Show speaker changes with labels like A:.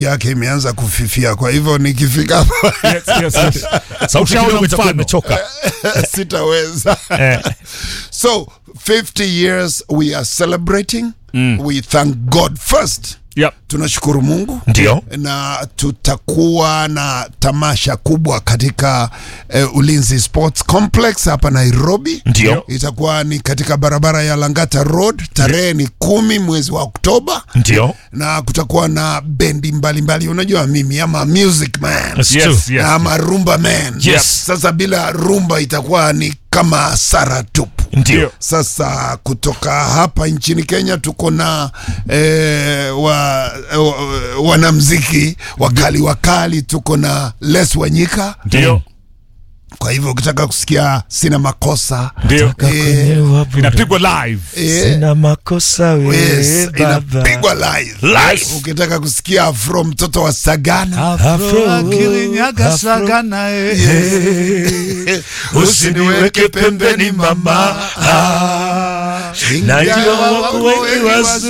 A: yake imeanza kufifia, kwa hivyo nikifika hapo
B: Yes, yes, yes.
C: sauti
B: Ushaona
C: kidogo itakuwa
B: mfano.
C: imechoka
A: sitaweza.
C: eh.
A: So 50 years we are celebrating. We thank God first.
B: Yep.
A: Tunashukuru Mungu
C: ndio
A: na tutakuwa na tamasha kubwa katika eh, Ulinzi Sports Complex hapa Nairobi.
C: Ndio.
A: Itakuwa ni katika barabara ya Langata Road, tarehe ni kumi mwezi wa Oktoba,
C: ndio
A: na kutakuwa na bendi mbalimbali. Unajua mimi ama music man
C: That's
B: Yes,
C: true.
B: yes.
A: ama rumba man.
C: Yes.
A: Sasa bila rumba itakuwa ni kama hasara tupu.
C: ndio
A: Sasa kutoka hapa nchini Kenya tuko na eh, wa, wa, wanamziki wakali wakali, tuko na Les Wanyika.
B: Ndio.
A: Kwa hivyo ukitaka kusikia sina makosa
B: Ndio.
A: eh,
B: Inapigwa live.
A: eh,
D: Sina makosa
A: yes,
D: we baba.
A: inapigwa live.
C: Live.
A: Ukitaka kusikia Afro mtoto wa Sagana
D: Afro,
B: Akirinyaga
D: Afro.
B: sagana, eh.
D: Usiniweke pembeni mama,
A: Ah,
D: najua
A: ingawa
D: wako wengi wazuri